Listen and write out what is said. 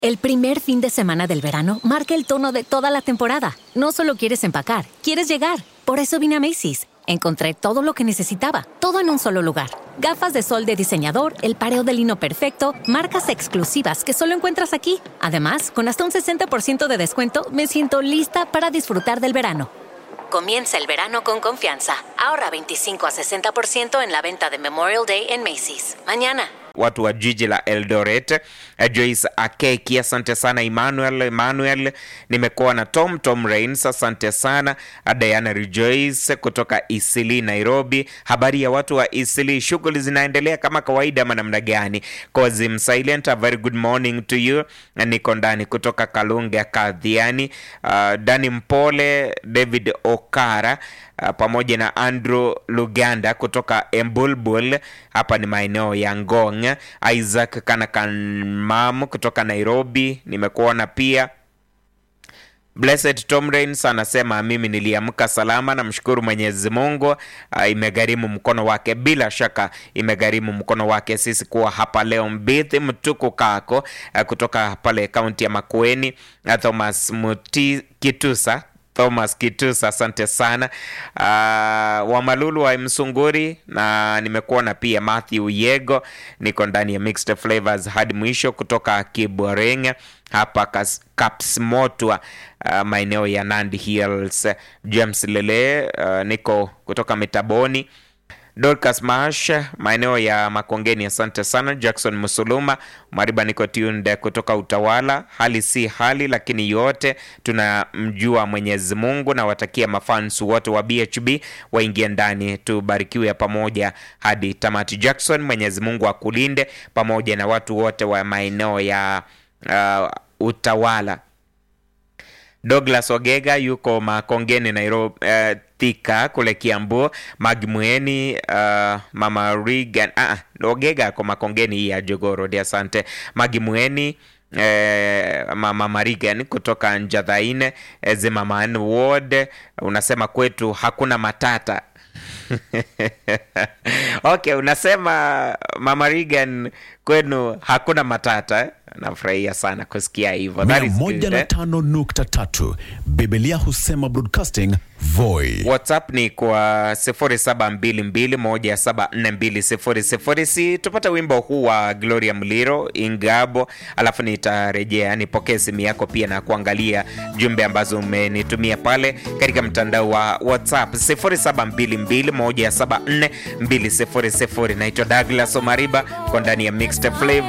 El primer fin de semana del verano marca el tono de toda la temporada. No solo quieres empacar, quieres llegar. Por eso vine a Macy's. Encontré todo lo que necesitaba, todo en un solo lugar. Gafas de sol de diseñador, el pareo de lino perfecto, marcas exclusivas que solo encuentras aquí. Además, con hasta un 60% de descuento, me siento lista para disfrutar del verano. Comienza el verano con confianza. Ahorra 25 a 60% en la venta de Memorial Day en Macy's. Mañana. watu wa jiji la Eldoret. Eh, Joyce Akeki, asante sana. Emmanuel Emmanuel, nimekuwa na Tom Tom Rains, asante sana. Ah, Diana Rejoice kutoka Isili Nairobi. Habari ya watu wa Isili, shughuli zinaendelea kama kawaida ama namna gani? Kozim Silent, a very good morning to you. Na Niko ndani kutoka Kalunga Kadhiani. Uh, Dani Mpole, David Okara uh, pamoja na Andrew Luganda kutoka Embulbul, hapa ni maeneo ya Ngong. Isaac Kanakanmam kutoka Nairobi, nimekuona pia. Blessed Tom Rains anasema mimi niliamka salama, namshukuru Mwenyezi Mungu. Uh, imegharimu mkono wake, bila shaka imegharimu mkono wake sisi kuwa hapa leo. Mbithi Mtuku Kako uh, kutoka pale kaunti ya Makueni. Uh, Thomas Muti Kitusa Thomas Kitusa, asante sana. Uh, Wamalulu wa Msunguri na nimekuona pia Matthew Yego, niko ndani ya Mixed Flavors hadi mwisho kutoka Kiboreng hapa Kas- Kapsmotwa, uh, maeneo ya Nandi Hills. James Lele, uh, niko kutoka Mitaboni. Dorcas Mash maeneo ya Makongeni, asante sana. Jackson Musuluma Mariba, niko tunde kutoka Utawala. Hali si hali, lakini yote tunamjua Mwenyezi Mungu na watakia mafans wote wa BHB waingie ndani, tubarikiwe pamoja hadi tamati. Jackson, Mwenyezi Mungu akulinde pamoja na watu wote wa maeneo ya uh, Utawala. Douglas Ogega yuko Makongeni Nairobi, uh, Thika kule Kiambu. Magmueni uh, mama Regan ah, Ogega ako Makongeni hii ya Jogoro di asante. Magmueni Eh, mama Marigan kutoka Njadhaine eh, Zimmerman Ward unasema kwetu hakuna matata okay, unasema mama Regan kwenu hakuna matata eh? Nafurahia sana kusikia hivyo. That mia is moja good, na eh? tano nukta tatu Biblia husema broadcasting Voi. WhatsApp ni kwa 0722174200. Si tupate wimbo huu wa Gloria Mliro Ingabo, alafu nitarejea nipokee simu yako pia na kuangalia jumbe ambazo umenitumia pale katika mtandao wa WhatsApp 0722174200. Naitwa Douglas Omariba, kwa ndani ya Mixed Flavor.